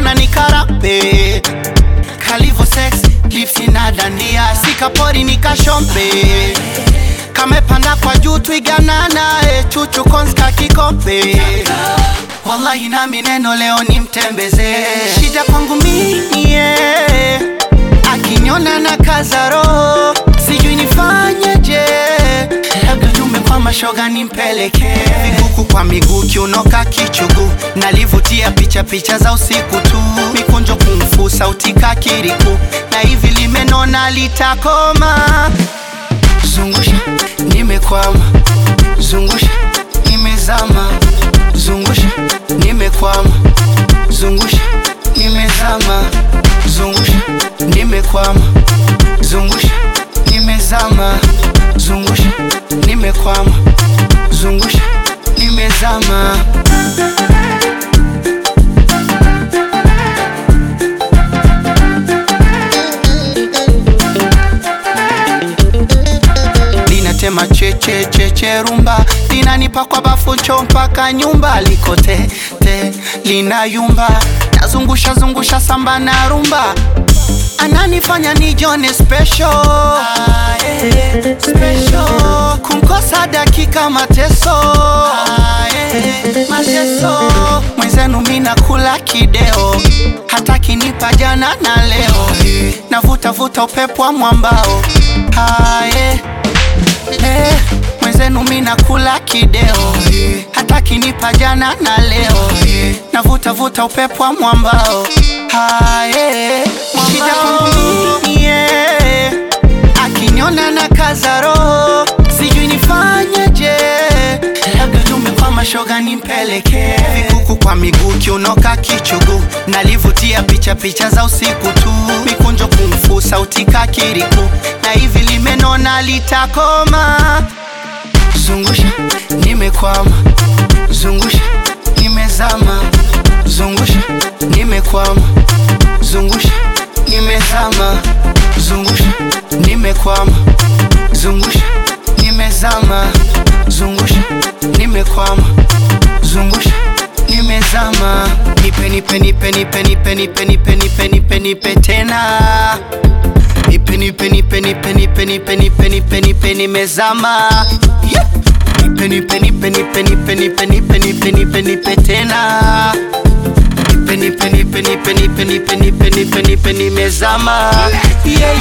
na nikarape kalivo sex lipsi na dandia sikapori nikashombe kamepanda kwa juu twiganana e chuchu konska kikombe wallahi nami neno leo ni mtembeze shida kwangu mie akiniona na kaza roho sijui nifanyeje labda tumekwa mashoga nimpeleke viguku kwa miguu kiunoka kichugu nalivutia picha picha za usiku tu mikunjo kumfu sauti kakiriku na hivi limenona litakoma zungusha nimekwama zungusha nimezama zungusha nimekwama zungusha nimezama zungusha nimekwama zungusha nimezama zungusha nimekwama zungusha nimezama linatema chechecheche rumba linanipa kwa bafu cho mpaka nyumba likote te linayumba nazungusha zungusha samba na rumba ananifanya nijone special, ah, eh, special. kumkosa dakika mateso ah, eh, mateso mwenzenu mina kula kideo hata kinipa jana na leo navuta vuta upepo wa mwambao ah, eh, eh, mwenzenu mina kula kideo hata kinipa jana na leo navuta vuta upepo wa mwambao haye shida kwangu mie akiniona na kaza roho sijui nifanyeje labda tumekwa mashoga nimpeleke vikuku kwa miguu kiunoka kichugu nalivutia picha picha za usiku tu mikunjo kumfu sauti kakiriku na hivi limenona litakoma zungusha nimekwama zungusha nimezama zungusha nimekwama zungusha nimezama zungusha nimekwama zungusha nimezama zungusha nimekwama zungusha nimezama nipe nipe nipe nipe nipe nipe nipe nipe nipe nipe tena nipe nipe nipe nipe nipe nipe nipe nipe nipe nimezama yeah. nipe nipe nipe nipe nipe nipe nipe nipe nipe nipe tena nipe nipe nipe nipe nipe nipe nipe nipe nipe nimezama yeah,